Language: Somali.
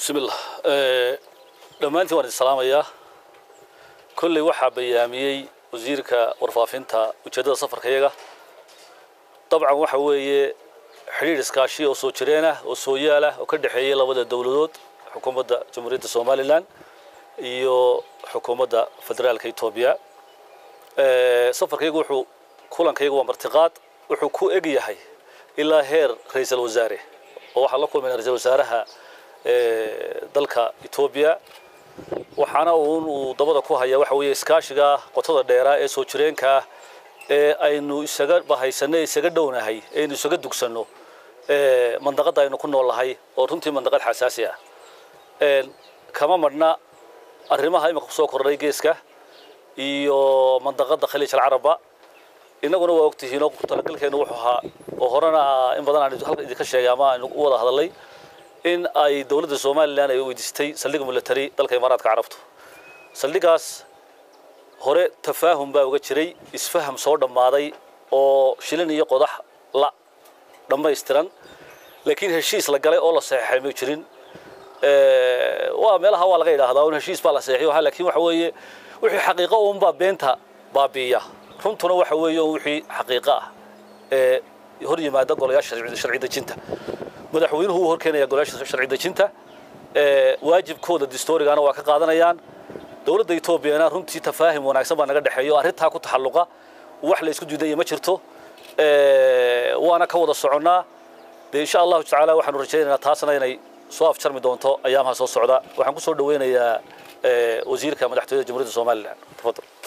bismillah dhammaantiin waan idin salaamayaa kolley waxaa bayaamiyey wasiirka warfaafinta ujeeddada safarkayaga dabcan waxa weeye xidhiidh iskaashi oo soo jireen ah oo soo yaal ah oo ka dhexeeyay labada dowladood xukuumadda jamhuuriyadda somalilan iyo xukuumadda federaalka etoobiya safarkaygu wuxuu kulankaygu waa martiqaad wuxuu ku eg yahay ilaa heer ra-iisul wasaare oo waxaan la kulmayna ra-iisul wasaaraha dalka etoobiya waxaana uun uu dabada ku hayaa waxa weeye iskaashiga qotada dheeraa ee soo jireenka ah ee aynu isaga bahaysanno isaga dhownahay aynu isaga dugsanno mandaqadda aynu ku noolnahay oo runtii mandaqad xasaasi ah kama madhna arrimaha imika kusoo kordhay geeska iyo mandaqadda khaliij alcaraba innaguna waa ogtihiin oo talagalkeenu wuxuu ahaa oo horena in badan aan halka idinka sheegay ama aynu u wada hadalay in ay dowladda somalilan ay weydiistay saldhig military dalka imaaraadka carabtu saldhigaas hore tafaahum baa uga jiray isfaham soo dhammaaday oo shilin iyo qodax la dhammaystiran laakiin heshiis la galay oo la saxeexay ma jirin waa meelaha waa laga yidhaahdaa un heshiis baa la saxeexiyo laakiin waxa weeye wixii xaqiiqo uunbaa beenta baabi'iya runtuna waxa weeye wixii xaqiiqo ah ee hor yimaada golayaasha sharci dejinta madaxweynuhu uu horkeenaya golayaasha sharci dejinta waajibkooda distoorigana waa ka qaadanayaan dowladda etoobiyana runtii tafaahim wanaagsan baa naga dhexeeyo arrintaa ku taxalluqa wax la isku diidaya ma jirto waana ka wada soconnaa dee insha allahu tacaala waxaanu rajaynaynaa taasna inay soo afjarmi doonto ayaamaha soo socda waxaan ku soo dhaweynayaa wasiirka madaxtooyada jamhuuriyadda somalilan tafadal